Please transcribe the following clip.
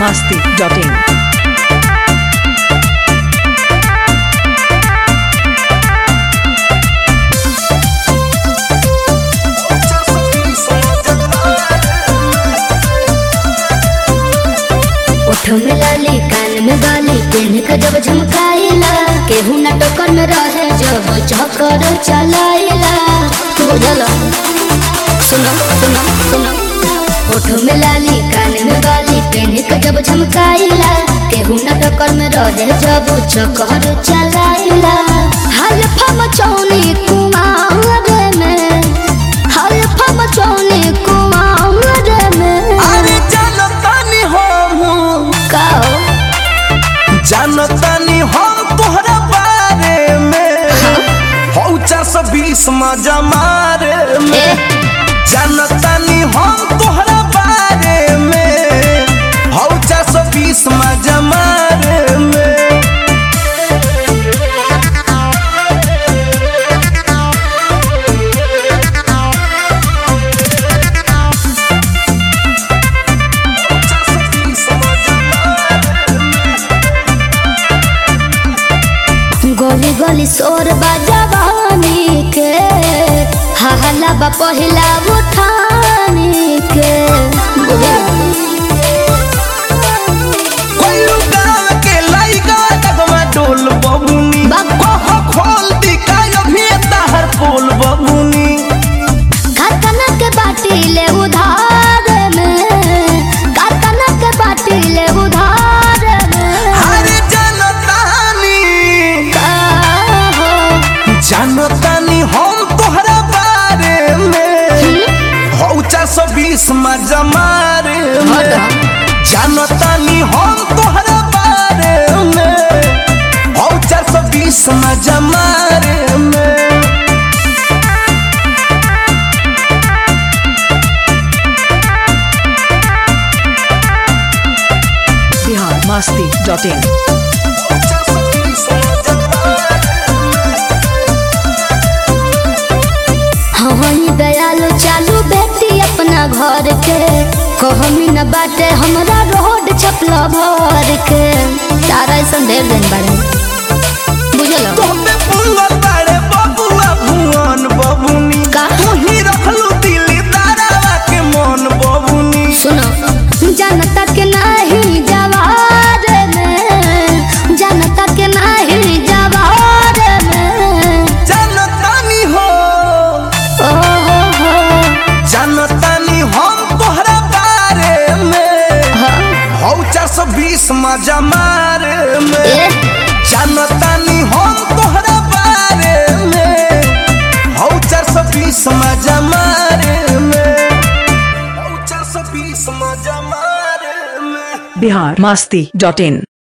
masti.in. ओठ में लाली कान में बाली पेन के जब झमकाइला केहू न टोकर में रहे जब चक्कर चलाइला बुझल सुनो सुनो सुनो ओठ में लाली कान में बाली पेन के जब झमकाइला केहू न टोकर में रहे जब चक्कर चलाइला हल्फा मचौनी कुमार में हल्फा मचौनी कुमार में अरे जानतानी हम काओ जानतानी हम तोहरा बारे में हौ चार सौ बीस मजा मारे में जानतानी हम तोहरा बारे में हौ चार सौ बीस मजा मारे में गली गली शोर बजवानी के हहला बा पहिला उठानी के कोल्लू गाँव के लइका डगमा डोल बबुनी बाबा। कह खोल दी कायो भी ताहर पोल बबुनी खतना के बाटी ले उधार में खतना के बाटी ले उधार में अरे जानतानी काहो जानतानी हम तोहरा बारे में हौ चार सौ बीस मजा मारे में जानतानी हम तोहरा बारे में हौ चार सौ बीस मजा मारे में Bihar masti.in. हई दयालु चालू बेटी अपना घर के कहमी न बाटे हमरा रोड छपला भर के तारा ऐसा ढेर दिन बारे बुझल तोहपे फूलल बाड़े बबुआ भुवन बबुनी का? तूही रखलू दिली दारावा के मन बबुनी सुनो जनता के नहीं जवार में जनता के नहीं जवार में जानतानी हो ओ हो हो जानतानी हम तोहरा बारे में हाँ, हौ चार सौ बीस मजा मारे में ए, जानतानी हम तोहरा बारे में हौ चार सौ बीस मजा मारे में हौ चार सौ बीस मजा मारे में Bihar masti.in.